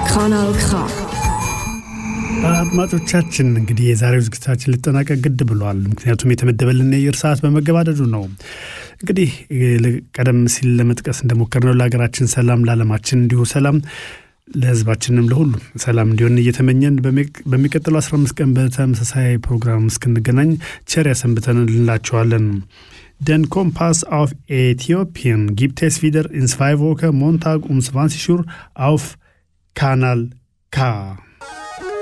Kanal K. አድማጮቻችን እንግዲህ የዛሬው ዝግጅታችን ሊጠናቀቅ ግድ ብሏል። ምክንያቱም የተመደበልን የአየር ሰዓት በመገባደዱ ነው። እንግዲህ ቀደም ሲል ለመጥቀስ እንደሞከርነው ለሀገራችን ሰላም፣ ለዓለማችን እንዲሁ ሰላም፣ ለሕዝባችንም ለሁሉም ሰላም እንዲሆን እየተመኘን በሚቀጥለው 15 ቀን በተመሳሳይ ፕሮግራም እስክንገናኝ ቸር ያሰንብተን እንላቸዋለን። Den Kompass auf Äthiopien gibt es wieder in zwei Wochen Montag um 20 Uhr auf Kanal K.